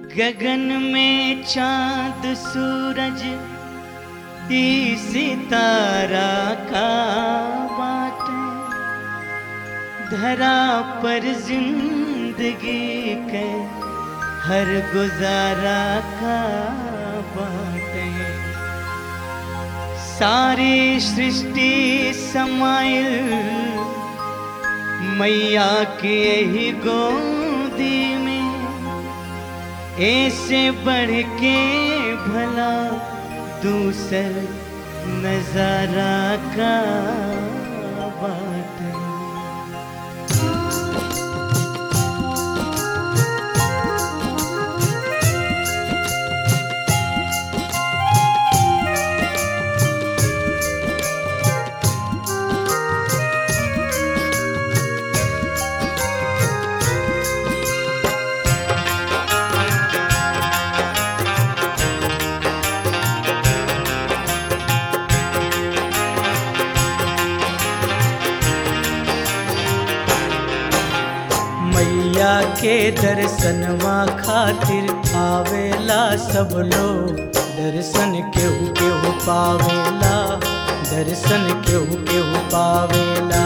गगन में चांद सूरज ई सितारा का बाटे धरा पर जिंदगी के हर गुजारा का बाटे सारी सृष्टि समाइल मैया की यही गोदी में ऐसे बढ़ के भला दूसर नजारा का बात है मैया के दर्शनवा खातिर आवेला सब लोग दर्शन केहू केहू पावेला दर्शन केहू केहू पावेला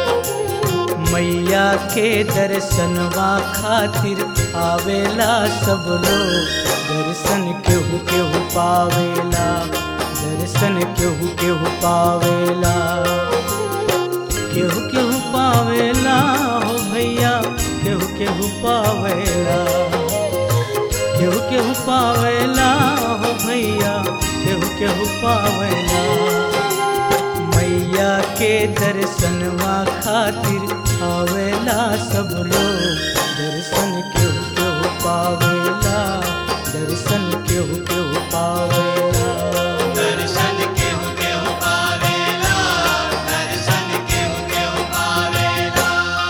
मैया के दर्शनवा खातिर आवेला सब लोग दर्शन केहू केहू पावेला दर्शन केहू केहू पावेला केहू केहू पावेला हो भैया केहू केहू पावेला केहू केहू पावेला हो भैया केहू केहू पावेला मैया के दर्शनवा खातिर आवेला सब लोग दर्शन केहू केहू पावेला दर्शन केहू केहू पावेला दर्शन केहू केहू पावेला दर्शन केहू केहू पावेला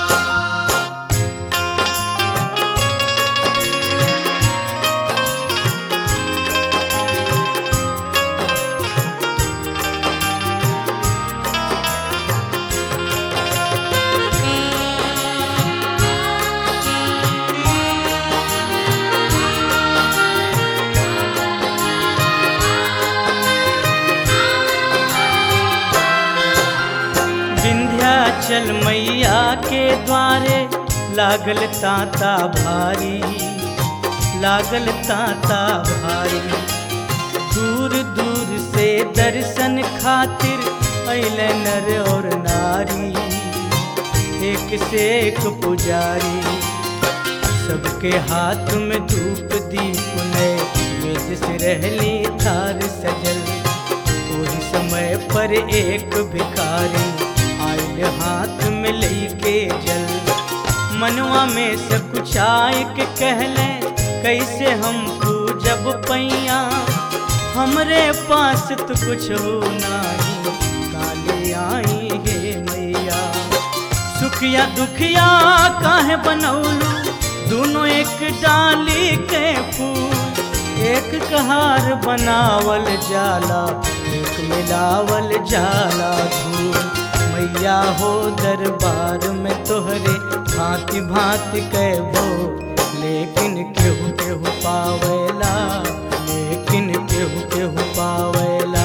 विंध्याचल मैया के द्वारे लागल ताता भारी लागल ताता भारी दूर दूर से दर्शन खातिर अल नर और नारी एक से एक पुजारी सबके हाथ में धूप दीप नए वेद से रहली थार सजल वही समय पर एक भिखारी आयल हाथ में लेके जल मनवा में से कुछ आय के कहले कैसे हम पूजब पैया हमरे पास तो कुछ हो नाही काले आई हे मैया सुखिया दुखिया काहे बनौलू दोनों एक डाली के फूल एक कहार बनावल जाला एक मिलावल जाला धूल मैया हो दरबार में तोहरे भांति भांति कहबो लेकिन केहू केहू पावेला लेकिन केहू केहू पावेला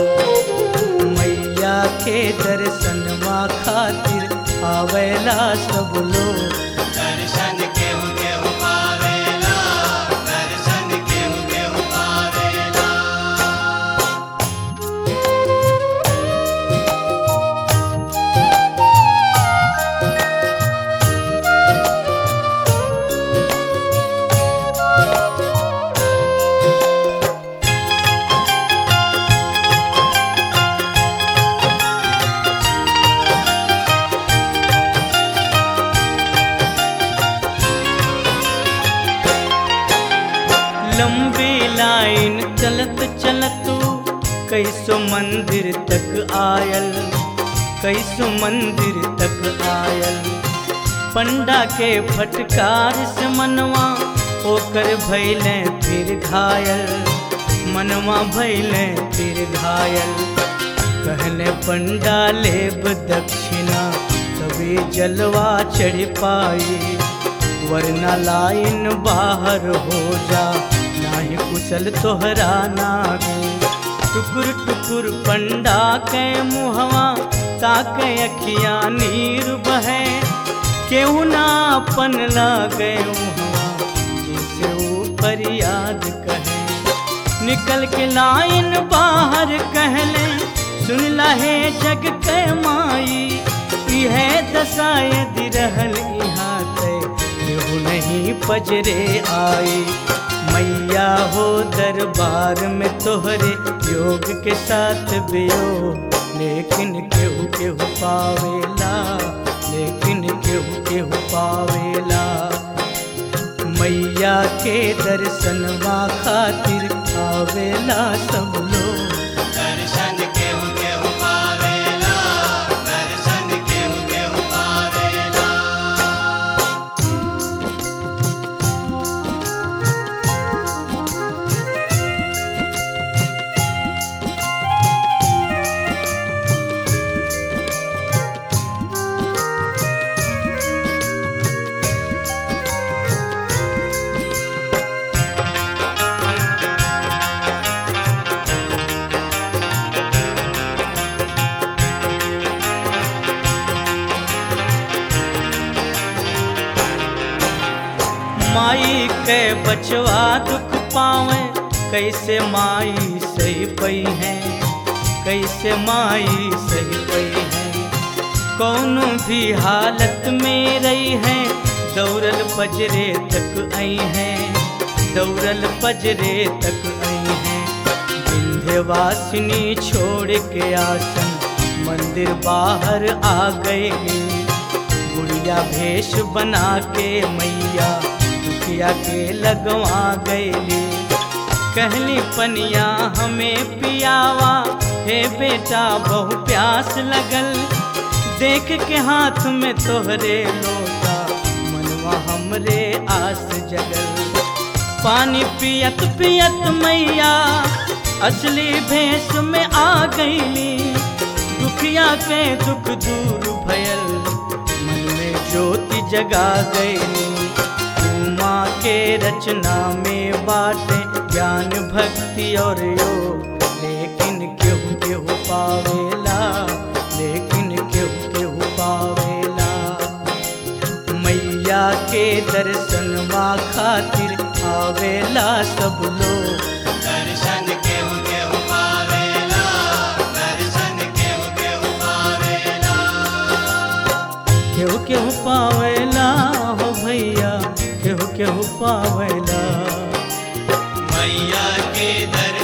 मैया के दर्शनवा खातिर आवेला सब लोग दर्शन केहू केहू पावेला दर्शन केहू केहू पावेला लंबी लाइन चलत चलत कैसो मंदिर तक आयल कैसो मंदिर तक आयल पंडा के फटकार से मनवा ओकर भैले फिर घायल मनवा भैले फिर घायल कहले पंडा लेब दक्षिणा तभी जलवा चढ़ पाई वरना लाइन बाहर हो जा नाही कुशल तोहरा नागे टुकुर टुकुर पंडा के मुहवा ताके अखिया नीर बहे केहू ना अपन लागे मुहवा जिसे ऊपर याद कहे निकल के लाइन बाहर कहले सुन लहे जग के माई इहे दशा यदि रहल यहाँ ते केहू नहीं पजरे आई मैया हो दरबार में तोहरे योग के साथ बियो लेकिन केहू केहू पावेला लेकिन केहू केहू पावेला मैया के दर्शनवा खातिर आवेला सब लोग दर्शन केहू केहू पावेला दर्शन केहू केहू पावेला माई के बचवा दुख पावे कैसे माई सही पई है कैसे माई सही पई है कौनो भी हालत में रही है दौड़ल पजरे तक आई है दौड़ल पजरे तक आई है विंध्यवासिनी छोड़ के आसन मंदिर बाहर आ गए गुड़िया भेष बना के मैया दुखिया के लगवा गईली कहली पनिया हमें पियावा हे बेटा बहु प्यास लगल देख के हाथ में तोहरे लोटा मनवा हमरे आस जगल पानी पियत पियत मैया असली भेष में आ गईली दुखिया के दुख दूर भयल मन में ज्योति जगा गईली उमा के रचना में बाटे ज्ञान भक्ति और योग लेकिन केहू केहू पावेला लेकिन केहू केहू पावेला मैया के दर्शनवा खातिर आवेला सब लोग दर्शन केहू केहू पावेला दर्शन केहू केहू पावेला केहू केहू पावेला हो भैया केहू केहू पावेला मैया के दर्शन